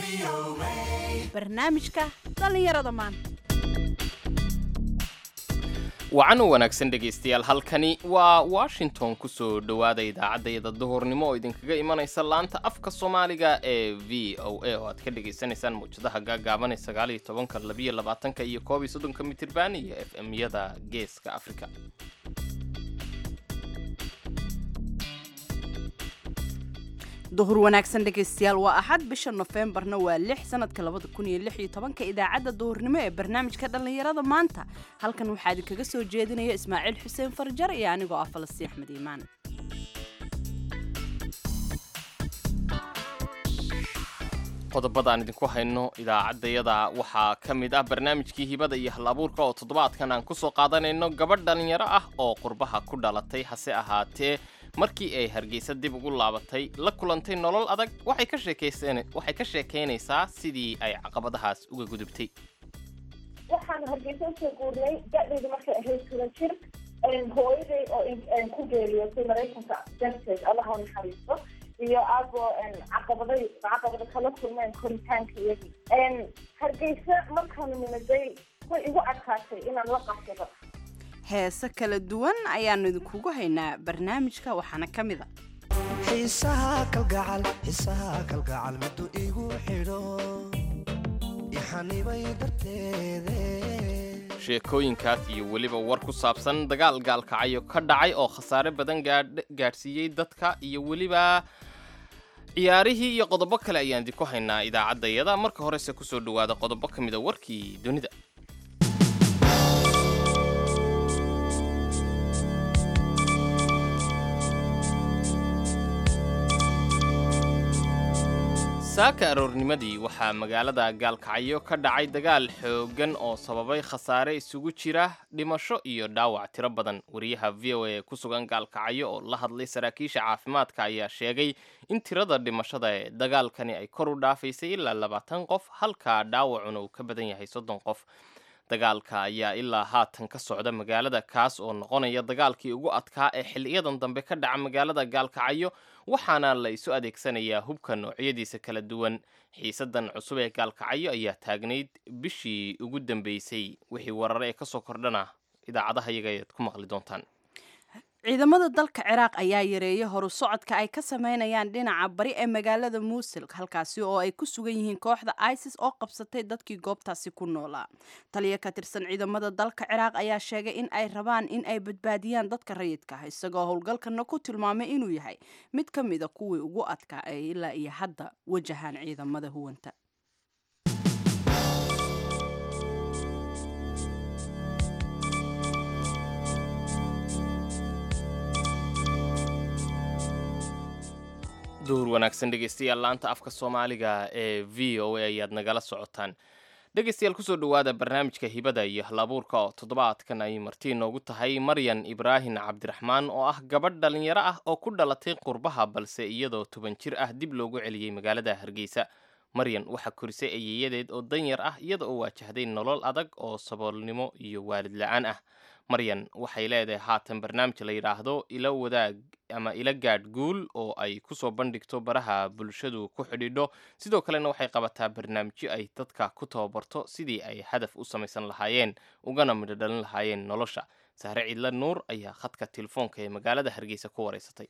barnaamijka dhallinyarada maanta wacan u wanaagsan dhegaystayaal halkani waa washington ku soo dhowaada idaacaddayada duhurnimo oo idinkaga imanaysa laanta afka soomaaliga ee v o a oo aad ka dhagaysanaysaan muwjadaha gaagaaban ee sagaaliyo tobanka labiyo labaatanka iyo koob iyo soddonka mitirban iyo f m-yada geeska afrika duhur wanaagsan dhegaystayaal waa axad bisha nofembarna waa lix sanadka labada kun iyo lix iyo tobanka idaacadda duhurnimo ee barnaamijka dhallinyarada maanta halkan waxaa idinkaga soo jeedinaya ismaaciil xuseen farjar iyo anigoo ah falastiin axmed iimaan qodobada aan idinku hayno idaacaddayada waxaa ka mid ah barnaamijkii hibada iyo hal abuurka oo toddobaadkan aan kusoo qaadanayno gabadh dhallinyaro ah oo qurbaha ku dhalatay hase ahaatee markii ay hargeysa dib ugu laabatay la kulantay nolol adag waxay ka sheekaysan waxay ka sheekaynaysaa sidii ay caqabadahaas uga gudubtay waxaan hargeysa usoo guurnay da-deedu markay ahayd toban jir hooyaday oo ku geeriyootay maraykanka darteed allaha naxariisto iyo aagoo caqabaday caqabada kala kulmeen koritaanka iyagii hargeysa markaanu nimaday way igu adkaatay inaan la qabsado heese kala duwan ayaanu idinkugu haynaa barnaamijka waxaana ka mid a xiisaha kalgacal xiisaha kalgacal miduu igu xidho ixanibay darteede sheekooyinkaas iyo weliba war ku saabsan dagaal gaalkacayo ka dhacay oo khasaare badan gaadhsiiyey dadka iyo weliba ciyaarihii iyo qodobo kale ayaan idinku haynaa idaacaddayada marka horese kusoo dhowaada qodobo ka mida warkii dunida saaka aroornimadii waxaa magaalada gaalkacyo ka dhacay dagaal xooggan oo sababay khasaare isugu jira dhimasho iyo dhaawac tiro badan wariyaha v o a ku sugan gaalkacyo oo la hadlay saraakiisha caafimaadka ayaa sheegay in tirada dhimashada ee dagaalkani ay kor u dhaafaysay ilaa labaatan qof halka dhaawacuna uu ka badan yahay soddon qof dagaalka ayaa ilaa haatan ka socda magaalada kaas oo noqonaya dagaalkii ugu adkaa ee xiliyadan dambe ka dhaca magaalada gaalkacyo waxaana la isu adeegsanayaa hubka noocyadiisa kala duwan xiisadan cusub ee gaalkacyo ayaa taagnayd bishii ugu dambeysay wixii warare ee kasoo kordhana idaacadaha iyaga ayaad ku maqli doontaan ciidamada dalka ciraaq ayaa yareeyay horu socodka ay ka sameynayaan dhinaca bari ee magaalada muusil halkaasi oo ay ku sugan yihiin kooxda isis oo qabsatay dadkii goobtaasi ku noolaa taliya ka tirsan ciidamada dalka ciraaq ayaa sheegay in ay rabaan in ay badbaadiyaan dadka rayidka ah isagoo howlgalkana ku tilmaamay inuu yahay mid ka mida kuwii ugu adkaa ee ilaa iyo hadda wajahaan ciidamada huwanta duhur wanaagsan dhegaystayaal laanta afka soomaaliga ee v o a ayaad nagala socotaan dhegaystayaal kusoo dhowaada barnaamijka hibada iyo halabuurka oo toddobaadkan ay marti inoogu tahay maryan ibraahin cabdiraxmaan oo ah gabadh dhallinyaro ah oo ku dhalatay qurbaha balse iyadoo toban jir ah dib loogu celiyey magaalada hargeysa maryan waxaa korisay ayeeyadeed oo danyar ah iyada oo waajahday nolol adag oo saboolnimo iyo waalid la-aan ah maryan waxay leedahay haatan barnaamij la yidhaahdo ila wadaag ama ila gaadh guul oo ay kusoo bandhigto baraha bulshadu ku xidhiidho sidoo kalena waxay qabataa barnaamijyo ay dadka ku tababarto sidii ay hadaf u samaysan lahaayeen ugana midho dhalin lahaayeen nolosha sahre ciidla nuur ayaa khadka telefoonka ee magaalada hargeysa ku wareysatay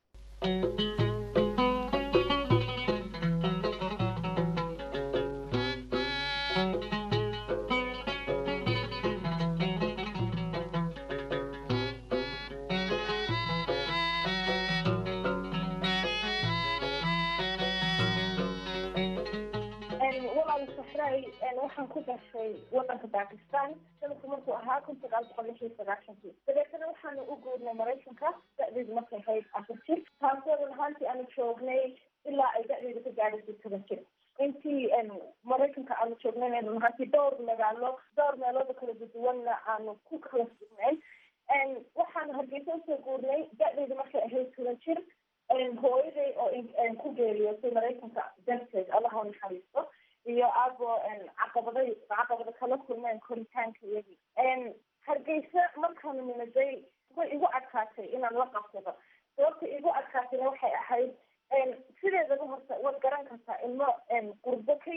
waxaan ku gashay wadanka bakistan sanadku markuu ahaa kun sagaal boqol lix iyo sagaashankii dabeetana waxaanu u guurnay maraykanka da-deedu markay ahayd afar jir taasoo run ahaantii aanu joognay ilaa ay da-deedu ka gaadhaysay toban jir intii maraykanka aanu joognayna run ahaantii dhowr magaalo dhowr meelooda kala duduwanna aanu ku kala sugnayn waxaanu hargeysa usoo guurnay da-deedu markay ahayd toban jir hooyaday oo ku geeriyootay maraykanka darteed allaha naxariisto iyo aagoo caqabaday caqabada kala kulmeen koritaanka iyagii hargeysa markaanu nimaday way igu adkaatay inaan la qabsado sababta igu adkaatayna waxay ahayd sideedaba horta waad garan kartaa ilmo qurbo ka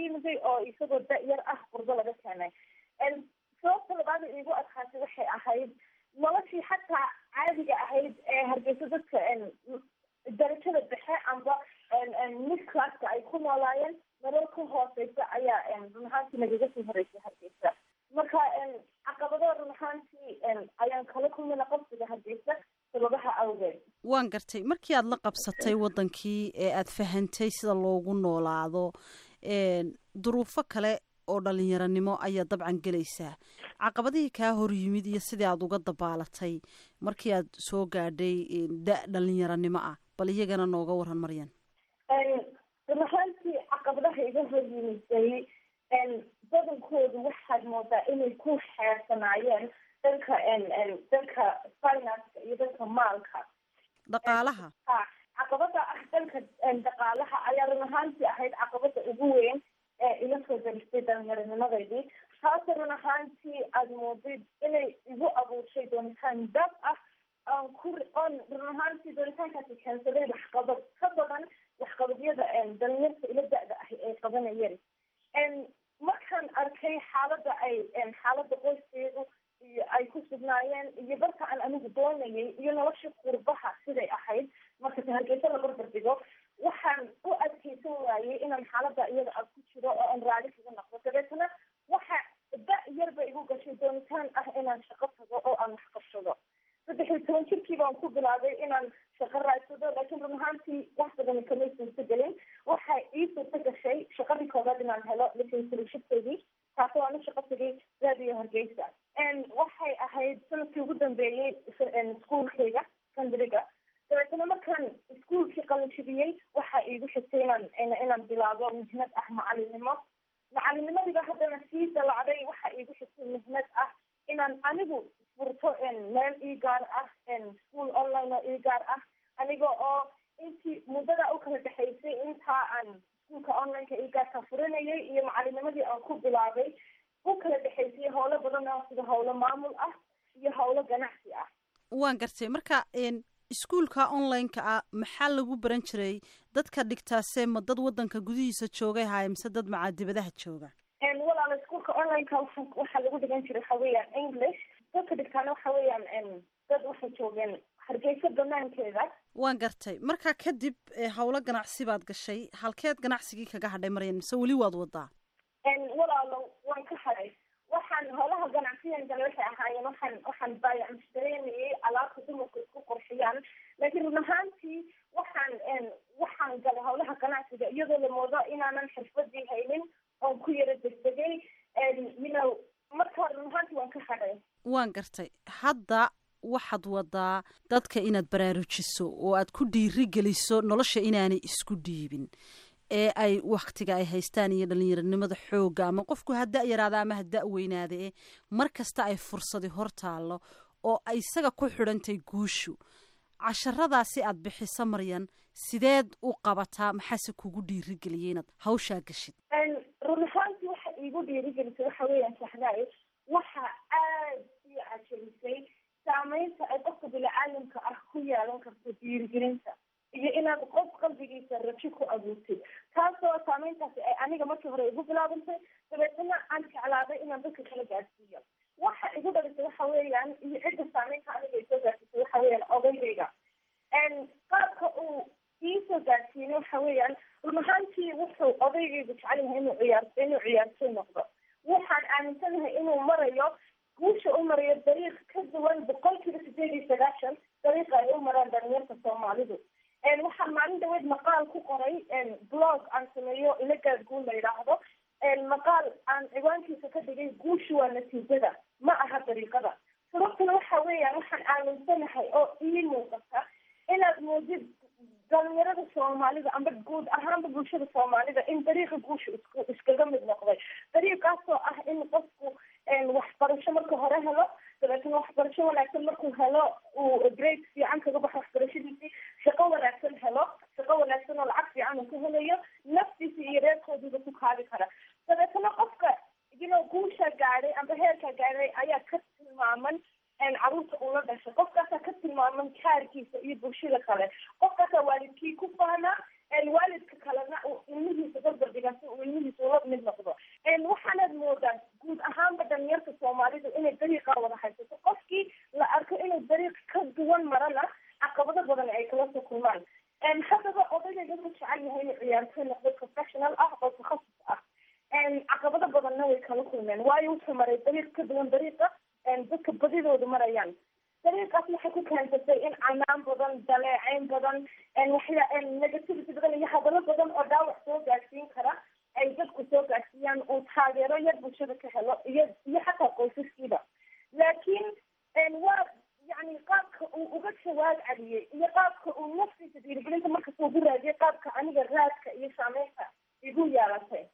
noloshii xataa caadiga ahayd ee hargeysa dadka darajada dhexe amba mid classka ay ku noolaayeen nolol ka hooseysa ayaa run ahaantii nagaga soo horeysay hargeysa marka caqabado run ahaantii ayaan kala kulmina qabsiga hargeysa sababaha awgeed waan gartay markii aada la qabsatay waddankii ee aada fahantay sida loogu noolaado duruufo kale oo dhalinyaranimo ayaa dabcan gelaysaa caqabadihii kaa hor yimid iyo sidii aada uga dabaalatay markii aad soo gaadhay da dhalinyaranimo ah bal iyagana nooga waran maryan run ahaantii caqabadaha iga hor yimiday badankoodu waxaad moodaa inay ku xeersanaayeen dhanka dhanka financeka iyo dhanka maalka dhaqaalaha ha caqabada ah dhanka dhaqaalaha ayaa run ahaantii ahayd caqabada ugu weyn ee ila soo daristay dhalinyaranimadaydii taase run ahaantii aada moodid inay igu abuurshay doonitaan dab ah aan ku on run ahaantii doonitaankaasi keensaday waxqabad ka badan waxqabadyada dhalinyarta ila da-da ah ay qabanayeen markaan arkay xaalada ay xaalada qoyskeedu iyo ay ku sugnaayeen iyo barka aan anigu doonayay iyo nolosha qurbaha siday ahayd marka ta hargeysa la barbar dhigo waxaan u adkeysan waayey inaan xaalada iyada a ku jiro oo aan raali kaga noqdo dabeetana waxa da yarba igu gashay doonitaan ah inaan shaqo tago oo aan wax qabsado saddex iyo toban jirkii baan ku bilaabay inaan shaqo raadsado laakiin run ahaantii wax badan kamay suurta gelin waxa ii suurta gashay shaqadii koobaad inaan helo lisensulshibkeydii taasi waan u shaqo tagay raadiyo hargeysa waxay ahayd sanadkii ugu dambeeyey iskuolkayga sandriga dabeetana markaan iskuolkii qalinjibiyey waxa iigu xigtay inaan inaan bilaabo mihnad ah macalinimo macalinimadiiba haddana sii dalacday waxa iigu xigtay mihnad ah inaan anigu furto meel ii gaar ah school online oo ii gaar ah aniga oo intii muddada u kala dhexaysay intaa aan iskuolka onlineka ii gaarka furanayay iyo macalinimadii aan ku bilaabay u kala dhexaysay howlo badan oo sida howlo maamul ah iyo howlo ganacsi ah waan gartay marka iskuolka online-ka ah maxaa lagu baran jiray dadka dhigtaase ma dad waddanka gudihiisa joogay haaye mise dad macaadibadaha jooga walaala iskuolka onlineka waa waxaa lagu dhigan jiray waxa weeyaan english dadka dhigtaana waxa weeyaan dad waxay joogeen hargeysa banaankeeda waan gartay markaa kadib howlo ganacsi baad gashay halkeed ganacsigii kaga hadhay maryan mise weli waad wadaa walaalo waan ka hadhay waxaan howlaha ganacsiyan kale waxay ahaayeen waxaan waxaan baayac mushtareynayay alaabta dumarku isku qurxiyaan laakiin run ahaantii waxaan waxaan galay howlaha ganacsiga iyadoo la moodo inaanan xirfadii haynin oon ku yaro degdegay you know marka run ahaantii waan ka hadhay waan gartay hadda waxaad wadaa dadka inaad baraarujiso oo aad ku dhiiri geliso nolosha inaanay isku dhiibin ee ay waktiga ay haystaan iyo dhalinyaranimada xooga ama qofku ha da yaraada ama ha da weynaada e mar kasta ay fursadi hor taallo oo ay isaga ku xidhantay guushu casharadaasi aad bixiso maryan sideed u qabataa maxaase kugu dhiirigeliyay inaad hawshaa gashid run ahaantii waxa iigu dhiirigelisay waxa weeyaan saxdaay waxa aad ii cajirisay saameynta ay qofka bini-aadamka ah ku yeelan karto dhiirigelinta iyo inaad qof qalbigiisa rajo ku abuurtid taasoo saameyntaasi ay aniga markii hore igu bilaabantay dabeetana aan jeclaaday inaan dadka kala gaadsiiyo waxa igu dhalisay waxa weeyaan iyo cidda saameynta aniga isoo gaadsiisay waxa weeyaan odaygayga qaabka uu iisoo gaadsiinay waxa weeyaan run ahaantii wuxuu odaygaygu jecel yahay inuu ciyaar inuu ciyaartoy noqdo waxaan aaminsanahay inuu marayo guusha u marayo dariiq ka duwan boqolkiiba sideed iyo sagaashan dariiqa ay u maraan dhalinyarta soomaalidu waxaan maalin dhaweed maqaal ku qoray blog aan sameeyo ilagaad guul la yidhaahdo maqaal aan ciwaankiisa ka dhigay guushu waa natiijada ma aha dariiqada sababtuna waxa weeyaan waxaan aaminsanahay oo ii muuqata inaad muujid dhalinyarada soomaalida amba guud ahaanba bulshada soomaalida in dariiqa guusha isku iskaga mid noqday dariiqaasoo ah in qofku waxbarasho marka hore helo dabeetana waxbarasho wanaagsan markuu helo uu grade fiican kaga baxo waxbarashadiisii shaqo wanaagsan helo shaqo wanaagsan oo lacag fiican uu ka helayo naftiisa iyo reerkoodiiba ku kaabi kara dabeetana qofka ino guusha gaadhay amba heerka gaadhay ayaa ka tilmaaman caruurta uu la dhashay qofkaasaa ka tilmaaman kaarkiisa iyo bulshada kale qofkaasaa waalidkii ku faana waalidka kalena uu ilmihiisa barbardhiga si uu ilmihiisa ula mid noqdo waxaanaad moodaa guud ahaanba dhalinyarta soomaalidu inay dariiqa wada haysato qofkii la arko duwan marana caqabado badan ay kala soo kulmaan haddaba odayga wuxuu jecel yahay inuu ciyaartoy noqdo professional ah oo takhasus ah caqabado badanna way kala kulmeen waayo wuxuu maray dariiq ka duwan dariiqa dadka badidoodu marayaan dariiqaas waxay ku keensatay in canaan badan daleecayn badan waxya negativity badan iyo hadallo badan oo dhaawac soo gaadsiin kara ay dadku soo gaadsiiyaan uu taageero yar bulshada ka helo iyo iyo xataa qoysaskiiba laakiin waa yani qaabka uu uga jawaab celiyey iyo qaabka uu naftiisa dhiirigelinta markasta ugu raadiyay qaabka aniga raadka iyo saameynta igu yeelatay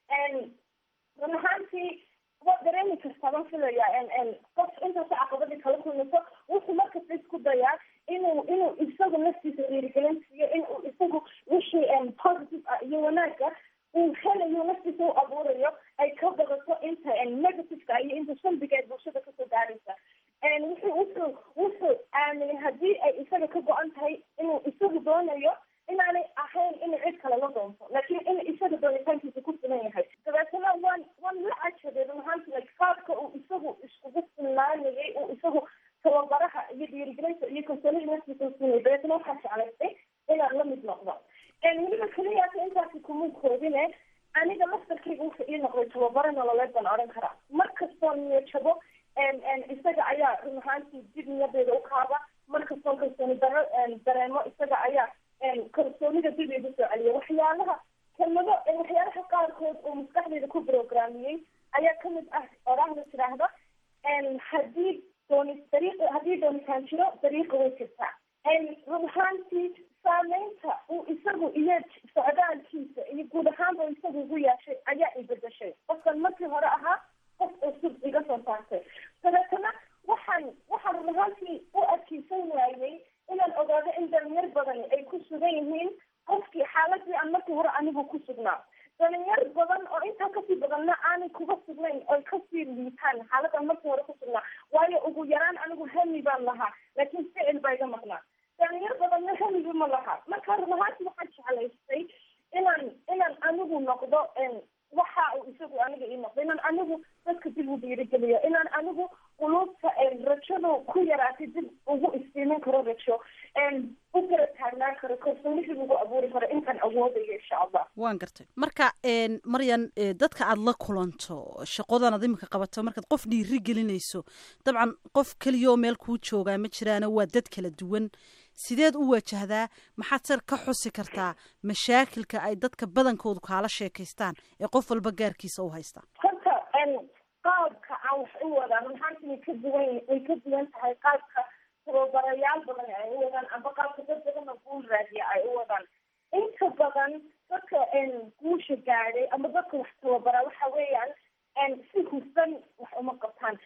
run ahaantii waa dareemi kartaa baan filaya qof intaasa caqabadii kala kulmayso wuxuu markasta isku dayaa inuu inuu isagu naftiisa dhiirigelin siiyo inuu isagu wixii positive ah iyo wanaaga uu helayo naftiisa u abuurayo ay ka badato inta negativeka iyo inta shambiga ee bulshada kasoo gaaraysa wuxuu wuxuu wuxuu aaminay haddii ay isaga ka go-an tahay inuu isagu doonayo inaanay ahayn inuu cid kale la doonto laakiin in isaga doonitaankiisa ku filan yahay dabeetana waan waan la cajabay run ahaanti like qaabka uu isagu iskugu filnaanayay uu isagu tababaraha iyo dhiirigelinta iyo kalsoonida naftiisa usinay dabeetana waxaa jeclaystay inaan la mid noqdo weliba keliyaasa intaasi kuma koobine aniga laftarkayga wuxuu ii noqday tababaro nololeed baan odhan karaa mar kastoo niyajabo isaga ayaa run ahaantii dib niyadeeda u kaaba mar kastoo kalsooni daro dareemo isaga ayaa kalsoonida dib igu soo celiya waxyaalaha kelmado waxyaalaha qaarkood uu maskaxdeyda ku programiyey ayaa kamid ah oraahda tidhaahda haddii dooni dariiq haddii doonitaan jiro dariiqa way jirtaa run ahaantii saameynta uu isagu iyo socdaalkiisa iyo guud ahaanba isagu ugu yeeshay ayaa ibedeshay qofkan markii hore ahaa qof cusub iga soo saartay dabeetana waxaan waxaan run ahaantii u adkeysan waayey inaan ogaado in dhalinyar badani ay ku sugan yihiin qofkii xaaladii aan markii hore anigu ku sugnaa dhalinyar badan oo intaa kasii badanna aanay kuga sugnayn oy kasii liitaan xaaladaan markii hore ku sugnaa waayo ugu yaraan anigu hami baan lahaa laakiin ficil baa iga maqnaa dhalinyar badanna hamiba ma laha marka run ahaanti waxaan jeclaystay inaan inaan anigu noqdo waxa uu isagu aniga ii noqdo inaan anigu dadka dib u dhiirigeliyo inaan anigu quluubta rajadu ku yaraatay dib ugu istiimin karo rajo u kala taagnaan karo kalsooni dib ugu abuuri karo intaan awoodayo insha allah waan gartay marka maryan dadka aada la kulanto shaqadan ad imika qabato markaad qof dhiiri gelinayso dabcan qof keliyaoo meel kuu joogaa ma jiraana waa dad kala duwan sideed u wajahdaa maxaad sar ka xusi kartaa mashaakilka ay dadka badankoodu kaala sheekaystaan ee qof walba gaarkiisa u haysta horta qaabka aan wax u wadaan maxaanti way ka duwan way ka duwan tahay qaabka tababarayaal badan ay u wadaan amba qaabka dad badan oo guul raadiya ay u wadaan inta badan dadka guusha gaadhay amba dadka wax tababara waxa weeyaan si hufan wax uma qabtaan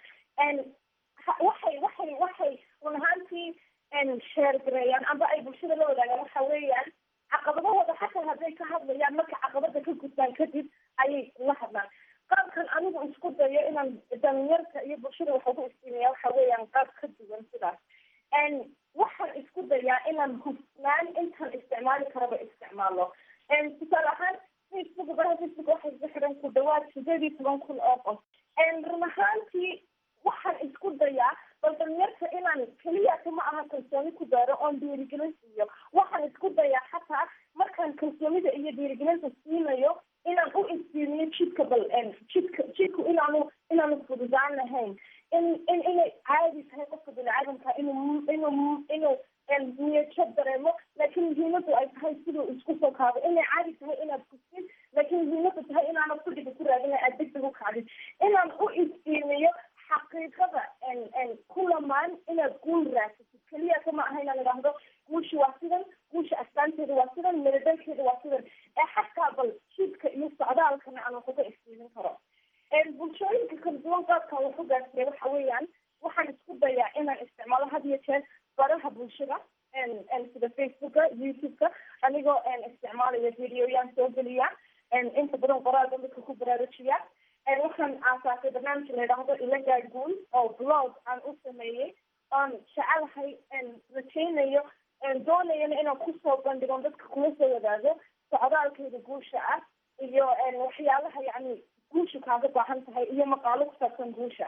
waxay waxay waxay run ahaantii sheergareeyaan amba ay bulshada la wadaagaan waxa weeyaan caqabadahooda xataa hadday ka hadlayaan marka caqabada ka gudbaan kadib ayay la hadlaan qaabkan anigu isku dayo inaan dhalinyarta iyo bulshada wax ugu istiimiya waxa weeyaan qaab ka duwan sidaas waxaan isku dayaa inaan hufnaan intaan isticmaali karaba isticmaalo tusaale ahaan facebook baraha facebook waxay iska xiran ku dhawaad sideed iyo toban kun oo qof run ahaantii waxaan isku dayaa bal dhalinyarta inaan keliyata ma aha kalsooni ku daaro oon dhiirigelin siiyo waxaan isku dayaa xataa markaan kalsoonida iyo dhiirigelinta siinayo inaan u istiimiyo jidka bal jidka jidku inaanu inaanu fududaan lahayn in in inay caadi tahay qofka biniaadamka inuu inuu inuu niyajab dareemo laakiin muhiimadu ay tahay siduu isku soo kaado inay caadi tahay inaad kustid laakiin muhiimadu tahay inaanad kudhiga ku raadina aad degdeg u kacdid inaan u istiimiyo xaqiiqada ku lamaan inaad guul raasatid keliyata ma aha inaan idhaahdo guusha waa sidan guusha astaanteeda waa sidan miladalkeeda waa sidan ee xataa bal jidka iyo socdaalkana aan wax uga istiimin karo bulshooyinka kala duwan qaabkan wax u gaarsiiya waxa weeyaan waxaan isku dayaa inaan isticmaalo had iyo jeer baraha bulshada sida facebooka youtube-ka anigoo isticmaalaya videoyaan soo geliya inta badan qoraalka dadka ku baraarujiya waxaan aasaasay barnaamij la yidhaahdo ilagaa guul oo blog aan u sameeyey oon jecelahay rajaynayo doonayana inaan kusoo bandhigo dadka kula soo wadaago socdaalkeeda guusha ah iyo waxyaalaha yacni guusha kaaga baahan tahay iyo maqaalo ku saabsan guusha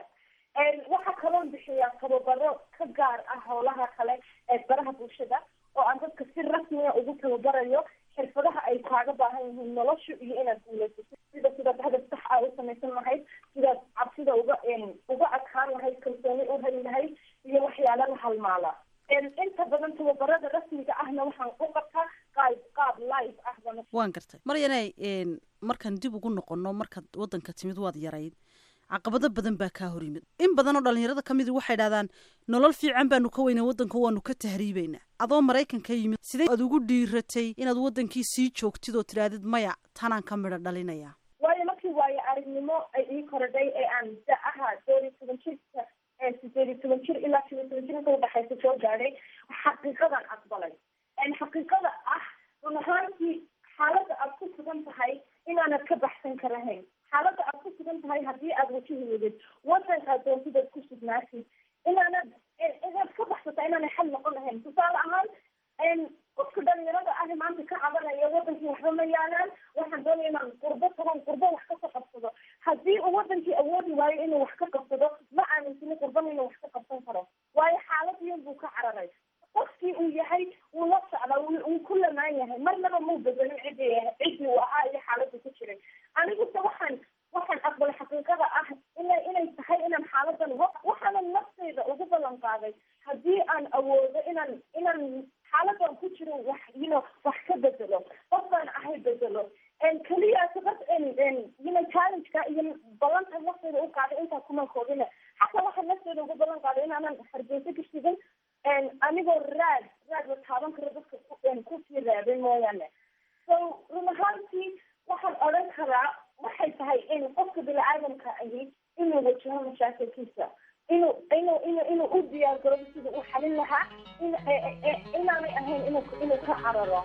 waxaa kaloon bixiyaa tababaro ka gaar ah howlaha kale ee baraha bulshada oo aan dadka si rasmiya ugu tababarayo xirfadaha ay kaaga baahan yihiin nolosha iyo inaad guulaysato sida sidaad hadaf sax ah u samaysan lahayd sidaad cabsida uga uga adkaan lahayd kalsooni u heli lahayd iyo waxyaala la halmaala inta badan tababarada rasmiga ahna waxaan u qabtaa qaab qaab live ah bana waan gartay maryanay markaan dib ugu noqono markaad wadanka timid waad yarayd caqabado badan baa kaa hor yimid in badan oo dhalinyarada ka midi waxay dhahdaan nolol fiican baanu ka weynay waddanka waanu ka tahriibaynaa adoo maraykan ka yimid sidee aad ugu dhiiratay inaad wadankii sii joogtid oo tidhaahdid maya tanaan ka midho dhalinaya waayo markii waayo aragnimo ay ii korodhay ee aan da aha doon iyo toban jirka sideed iyo toban jir ilaa shan iyo toban jir inta udhexaysa soo gaadhay xaqiiqadan aqbalay xaqiiqada ah run ahaantii xaaladda aad ku sugan tahay inaanad ka baxsan karahayn xaaladda aad ku sugan tahay haddii aad wajihi wadid wadankaad doontidaad ku sugnaatid inaanad inaad ka baxsata inaanay xal noqon lahayn tusaale ahaan qofka dhalinyarada ah maanta ka cabanaya wadankii waxba ma yaalaan waxaan doonaya inaan qurbo tagan qurbo wax kasoo qabsado haddii uu wadankii awoodi waayo inuu wax ka qabsado ma aaminsini qurbana inuu wax ka qabsan karo waayo xaaladiin buu ka cararay qofkii uu yahay wuu la socdaa wuu ku lamaan yahay marnaba muu bedelin cidii ciddii uu ahaa iyo xaaladdu ku jiray aniguse waxaan waxaan aqbalay xaqiiqada ah inay inay tahay inaan xaaladan waxaana naftayda ugu ballan qaaday haddii aan awoodo inaan inaan xaaladan ku jiro wax yino wax ka bedelo qofkaan ahay bedelo keliya sabab yino challengeka iyo ballanta naftayda u qaaday intaa kuma koobina xataa waxaan naftayda ugu ballan qaaday inaanan hargeysa ka shigin anigoo raad raad la taaban karo dadka kusii raabay mooyaane so run ahaantii waxaan odhan karaa waxay tahay in qofka bini-aadamka ahi inuu wajaho mashaakilkiisa inuu inuu inuu inuu u diyaar garabo sida u xalin lahaa in inaanay ahayn inuu inuu ka cararo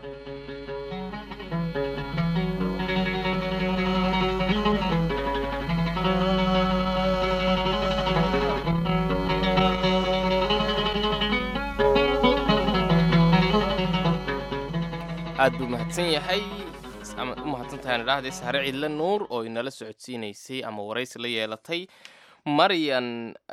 aad buu mahadsan yahay ama u mahadsantahay idhaahday sahre cidle nuur oo inala socodsiinaysay ama waraysi la yeelatay maryan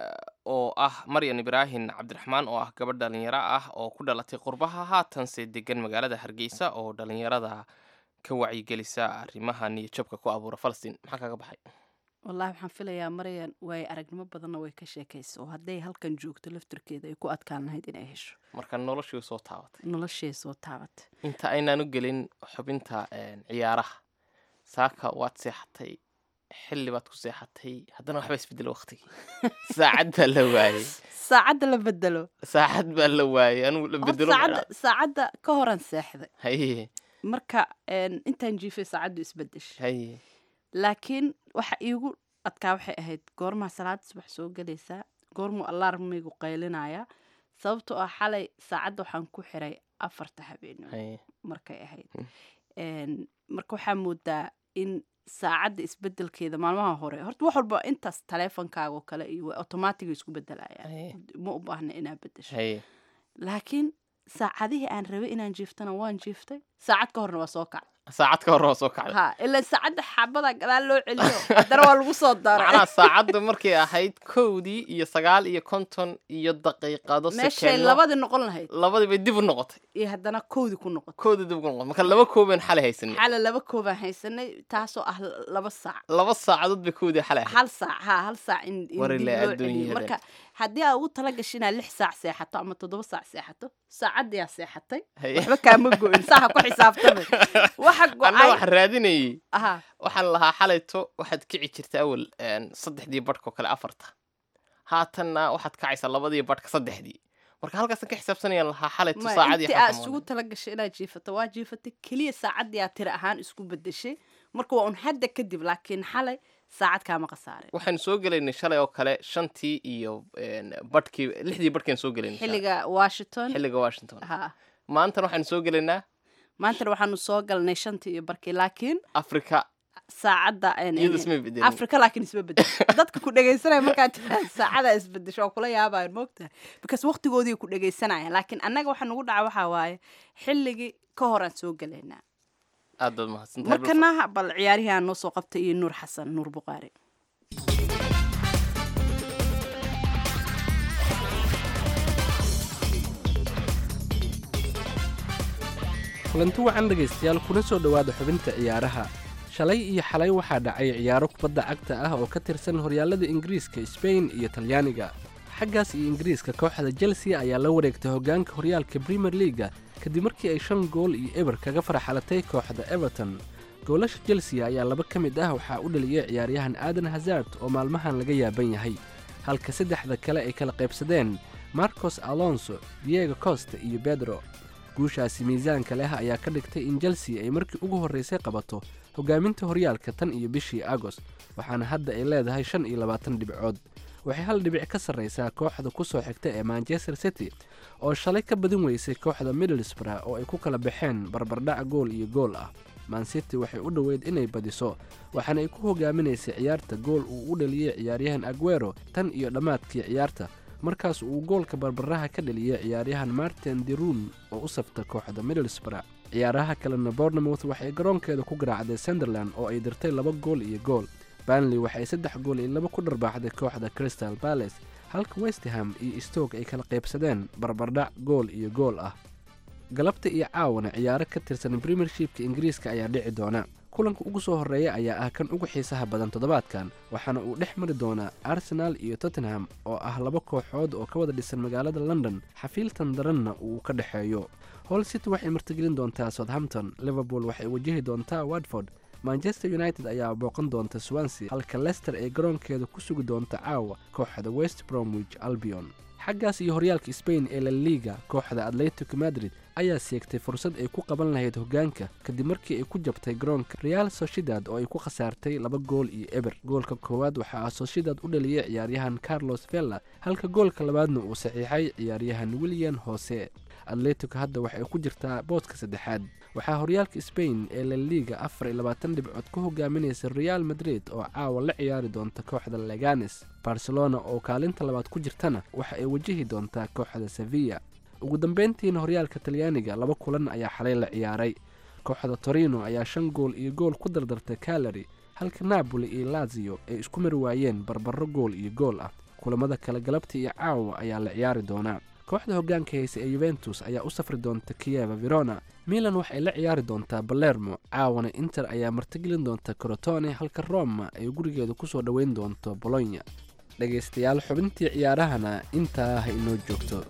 oo ah maryan ibraahin cabdiraxmaan oo ah gabadh dhalinyaro ah oo ku dhalatay qurbaha haatanse degan magaalada hargeysa oo dhalinyarada ka wacyigelisa arrimaha niyadjabka ku abuura falastiin maxaa kaga baxay wallahi waxaan filayaa maryan way aragnimo badanna way ka sheekaysa oo hadday halkan joogto laftarkeeda ay ku adkaan lahayd inay hesho marka noloshii soo taabatay noloshay soo taabatay inta aynaan u gelin xubinta ciyaaraha saaka waad seexatay xilli baad ku seexatay haddana waxba isbedelo waqtigii saacad baa la waayey saacadda la bedelo saacad baa la waayey anugu la Horta bedelo saacadda saacadda ka horan seexday haye marka een, intaan jiifay saacaddu isbedeshay haye laakiin waxa iigu adkaa waxay ahayd goormaa salaada subax soo gelaysaa goormuu alarmigu qaylinaya sababtoo ah xalay saacadda waxaan ku xiray afarta habeenimo haye markay ahayd Mm. Een, marka waxaa moodaa in saacadda isbedelkeeda maalmaha hore horta wax walba intaas taleefonkaaga oo kale iyo automatiga isku bedelayaan haye ma u baahna inaad bedesho haye laakiin saacadihii aan rabay inaan jiiftana waan jiiftay saacad ka horna waa soo kacay saacad ka hor waa soo kacday ha ilaa saacadda xabada gadaal loo celiyo haddana waa lagu soo daray macnaha saacaddu markay ahayd kowdii iyo sagaal iyo konton iyo daqiiqado meeshay sekeeno labadii noqon lahayd labadii bay dib u noqotay iyo haddana koodii ku noqotay koodii dib ugu noqotay marka laba koobeen xalay haysanay xala laba koobaan haysanay taasoo ah laba saac laba saacadood bay koodii xalay ahayd hal saac ha hal saac in in War dib ilaa loo celiyo adduunyada. marka haddii aad ugu tala gashay inaad lix saac seexato ama toddoba saac seexato saacaddiyaa seexatay Haye. waxba kaama go-in saa ha ku xisaabtamay waxa anna go-ay waxaan raadinayey aha waxaan lahaa xalayto waxaad kici jirta awal een, saddexdii badhkoo kale afarta haatanna waxaad kacaysaa labadii badhka saddexdii marka halkaasan ka xisaabsanayaan lahaa xalayto ma saacadii intii aad xakamooda. isugu tala gashay inaad jiifato waa jiifatay keliya saacaddii aad tiri ahaan isku bedeshay marka waa un hadda kadib laakiin xalay saacad kaama khasaare waxaanu soo gelaynay shalay oo kale shantii iyo een, badhkii lixdii badhkaan soo gelaynay shalay. xilliga washington xilliga washington ha maantana waxaanu soo gelaynaa maantana waxaanu soo galnay shantii iyo barkii laakiin afrika saacadda een- iyadu een- isma bedelin afrika laakiin isma bedel dadka ku dhegaysanaya markaad tiraahdo saacada isbedesho waa kula yaabayan moogtahay because waqtigoodii ku dhegaysanayaan laakiin annaga waxa nagu dhaca waxaa waaye xilligii ka horaan soo gelaynaa aad baad mahadsantahay markana bal ciyaarihii aan noo soo qabtay iyo nuur xasan nuur buqaari kulanti wacan dhegaystayaal kuna soo dhowaada xubinta ciyaaraha shalay iyo xalay waxaa dhacay ciyaaro kubadda cagta ah oo ka tirsan horyaalada ingiriiska sbain iyo talyaaniga xaggaas iyo ingiriiska kooxda chelsea ayaa la wareegtay hoggaanka horyaalka premier leaga kadib markii ay shan gool iyo eber kaga farxalatay kooxda everton goolasha chelsea ayaa laba ka mid ah waxaa u dhaliyay ciyaaryahan aadan hazard oo maalmahan laga yaaban yahay halka saddexda kale ay kala qaybsadeen marcos alonso diego costa iyo bedro guushaasi miisaanka leh ayaa ka dhigtay in chelsea ay markii ugu horraysay qabato hoggaaminta horyaalka tan iyo bishii agost waxaana hadda ay leedahay shan iyo labaatan dhibcood waxay hal dhibic ka sarraysaa kooxda ku soo xigta ee manchester city oo shalay ka badin weysay kooxda middlesbrough oo ay ku kala baxeen barbardhac gool iyo gool ah mancity waxay u dhoweyd inay badiso waxaana ay ku hogaaminaysay ciyaarta gool uu u dhaliyey ciyaaryahan aguero tan iyo dhammaadkii ciyaarta markaas uu goolka barbaraha ka dhaliyey ciyaaryahan martin derun oo u safta kooxda middlesbrough ciyaaraha kalena bournemouth waxay garoonkeeda ku garaacday sunderland oo ay dirtay laba gool iyo gool banley waxay saddex gool iyo laba ku dharbaaxday kooxda crystal balace halka westham iyo stoke ay kala qaybsadeen barbardhac gool iyo gool ah galabta iyo caawana ciyaaro ka tirsan premiershipka ingiriiska ayaa dhici doona kulanka ugu soo horreeya ayaa ah kan ugu xiisaha badan toddobaadkan waxaana uu dhex mari doonaa arsenaal iyo tottenham oo ah laba kooxood oo ka wada dhisan magaalada london xafiiltan daranna uu ka dhexeeyo hol city waxay martigelin doontaa southampton liverpool waxay wajahi doontaa watford manchester united ayaa booqan doonta swansea halka lester ay garoonkeeda ku sugi doonta caawa kooxda west bromwich albion xaggaas iyo horyaalka sbain ee la liga kooxda atletico madrid ayaa seegtay fursad ay ku qaban lahayd hoggaanka kadib markii ay ku jabtay garoonka real soshidad oo ay ku khasaartay laba gool iyo eber goolka koowaad waxaa soshidad u dhaliyay ciyaaryahan carlos vella halka goolka labaadna uu saxiixay ciyaaryahan william hose atletico hadda waxay ku jirtaa booska saddexaad waxaa horyaalka sbain ee la liga afar iyo labaatan dhibcood ku hogaaminaysa real madrid oo caawa la ciyaari doonta kooxda leganes barcelona oo kaalinta labaad ku jirtana waxa ay wajahi doontaa kooxda sevilla ugu dambeyntiina horyaalka talyaaniga laba kulan ayaa xalay la ciyaaray kooxda torino ayaa shan gool iyo gool ku dardartay kalari halka napoli iyo lazio ay isku mari waayeen barbaro gool iyo gool ah kulamada kale galabta iyo caawa ayaa la ciyaari doonaa kooxda hoggaanka haysa ee yuventus ayaa u safri doonta kiyeva verona milan waxay la ciyaari doontaa balermo caawana inter ayaa martigelin doonta crotone halka roma ay gurigeeda ku soo dhoweyn doonto bolonya dhegaystayaal xubintii ciyaarahana intaa ha inoo joogto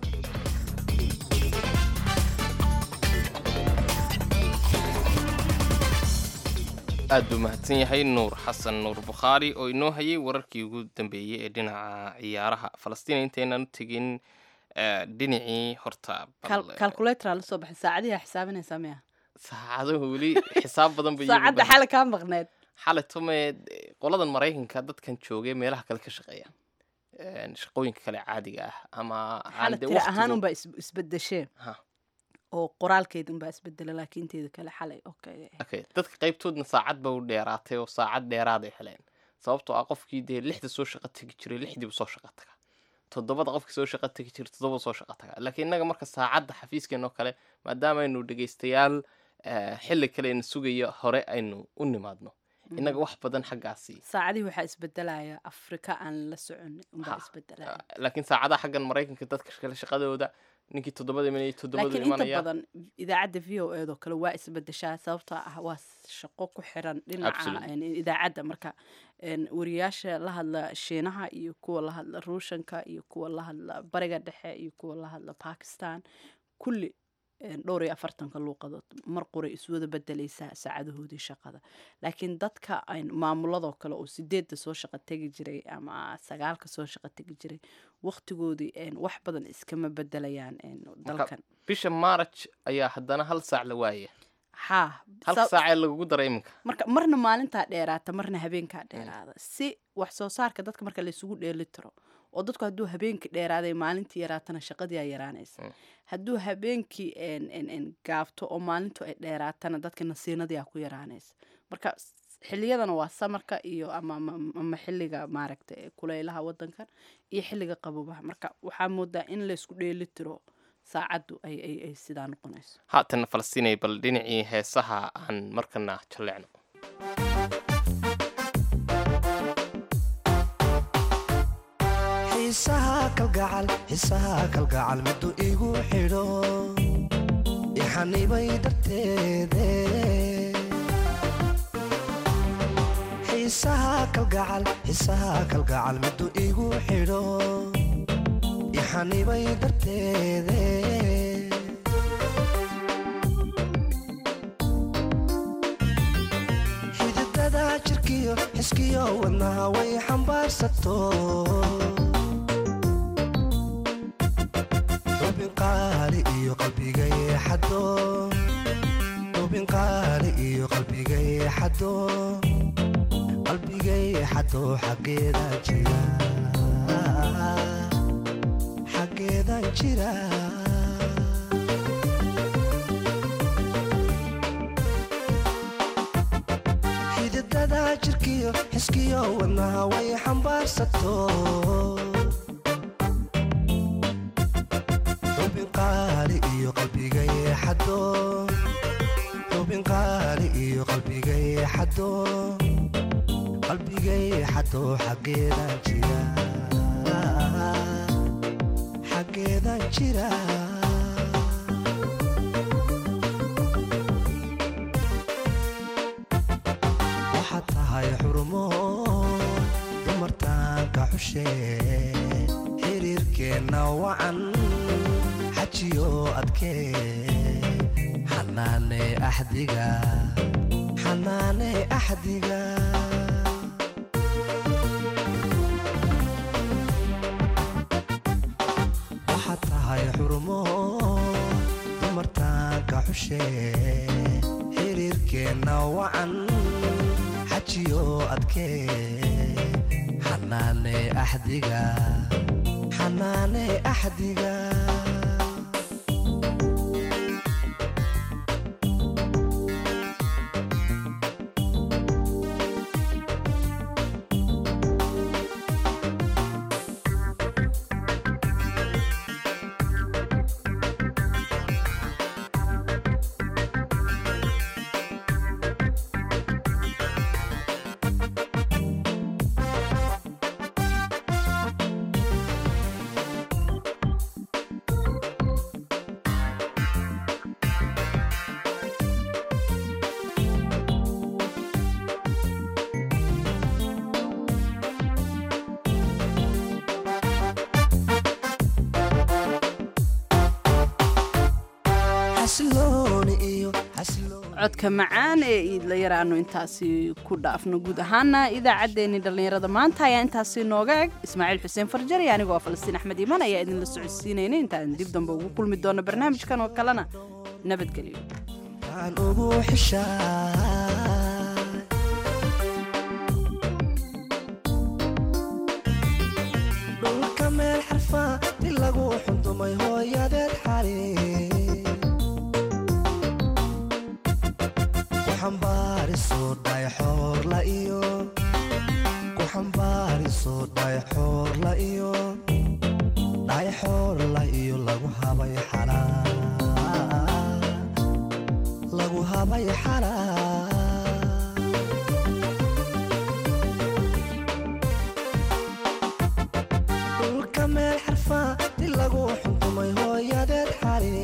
aad buu mahadsan yahay nuur xasan nuur bukhaari oo inoo hayay wararkii ugu dambeeyey ee dhinaca ciyaaraha falastiin intaynan u tegin eh, dhinacii horta bal, eh, calculatora la soo baxay saacadihi xisaabinaysaa miya saacadahu weli xisaab badan bay iyagu saacadda badan. xale kaa maqneed xalay tume qoladan maraykanka dadkan joogay meelaha kale ka shaqeeya Een, shaqooyinka kale caadiga ah ama aan xale dee tira waqtigu- ahaan unbaa is- isbedeshee Ha. oo qoraalkeeda unbaa isbedela laakiin teeda kale xalay okay okay dadka qaybtoodna saacad ba u dheeraatay oo saacad dheeraad ay heleen sababtoo ah qofkii dee lixda soo shaqo tegi jiray lixdiibu soo shaqo taga toddobada qofkii soo shaqo tegi jiray toddoba soo shaqo taga laakiin innaga marka saacadda xafiiskeen oo kale maadaama aynu dhegaystayaal eh, xilli kale ayna sugayo hore aynu u nimaadno innaga wax badan xaggaasi saacadihii waxaa isbedelaya afrika aan la socon unbaa Ha. isbedelaya laakiin saacadaha xaggan maraykanka dadka kale shaqadooda ninkii toddobada imanayay toddobada laakiin inta imanaya badan idaacadda v o eedoo kale waa isbedeshaa sababtoo ah waa shaqo ku xiran dhinaca Absolutely. een, idaacadda marka een, wariyaasha la hadla shiinaha iyo kuwa la hadla ruushanka iyo kuwa la hadla bariga dhexe iyo kuwa la hadla bakistan kulli een, dhowr iyo afartanka luuqadood mar qoray iswada bedeleysaa saacadahoodii shaqada laakiin dadka aan maamuladoo kale oo sideedda soo shaqo tegi jiray ama sagaalka soo shaqo tegi jiray waqtigoodii een, wax badan iskama bedelayaan een, dalkan bisha maaraj ayaa haddana hal saac la waaya haa halka sa- saacee lagugu daray iminka marka marna maalintaa dheeraata marna habeenkaa dheeraada si wax soo saarka dadka marka laysugu dheeli tiro oo dadku hadduu habeenkii dheeraaday maalintii yaraatana shaqadii aa yaraanaysa Mm. hadduu habeenkii en- en- en gaabto oo maalintu ay dheeraatana dadka nasiinadii aa ku yaraanaysa marka s- xiliyadana waa samarka iyo ama ama- ama xilliga maaragta ee kulaylaha wadankan iyo xilliga qabobaha marka waxaa moodaa in laysku dheeli tiro saacaddu ay ay ay sidaa noqonayso haatan falastiinay bal dhinacii heesaha aan markana jalleecno xiisaha kalgacal xiisaha kalgacal miduu igu xidho ixanibay darteede xiisaha kalgacal xiisaha kalgacal miduu igu xidho ixanibay darteede xididada jirkiyo xiskiyo wadnaha way xambaarsato xubin qaali iyo qalbigay xado xubin qaali iyo qalbigay xado qalbigay xado xaggeeda jira xaggeedan jira xididada jirkiyo xiskiyo wadnaha way xambaarsato xubin qaali iyo qalbigay xado xubin qaali iyo qalbigay xado qalbigay xado xaggeedan jira xaggeedan jira waxaad tahay xurumo dumartaanka xushe xiriirkeenna wacan xajiyo adkee xanaane axdiga xanaane axdiga waxaad tahay xurumo dumartaanka xushe xiriirkeenna wacan xajiyo adkee xanaane axdiga xanaane axdiga xasilooni iyo xasilooni codka macaan ee iidlayar aanu intaasi ku dhaafno guud ahaana idaacaddeenii dhallinyarada maanta ayaa intaasi nooga eg ismaaciil xuseen farjar iyo anigoo falastiin axmed iimaan ayaa idinla socodsiinayna intaan dib dambe ugu kulmi doono barnaamijkan oo kalena nabadgelyo aan ugu xishaa dhulka meel xarfa di lagu xundumay hooyadeed xali ku xambaariso dhayxoorla iyo ku xambaariso dhayxoorla iyo dhayxoorla iyo lagu habay xalaa lagu habay xalaa dhulka meel xarfa di lagu xuntumay hooyadeed xali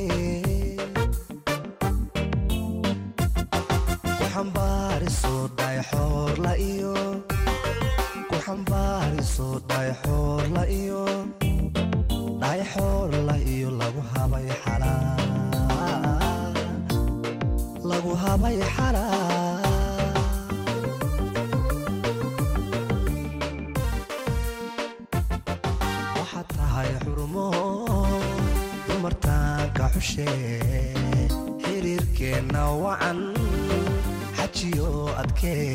ku xambaariso dhayxoorla iyo ku xambaariso dhayxoorla iyo dhayxoorla iyo lagu habay xalaa lagu habay xalaa waxaad tahay xurumo dumartaanka xushe xiriirkeenna wacan xajiyo adkee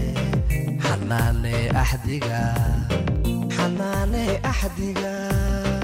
xanaane axdiga xanaane axdiga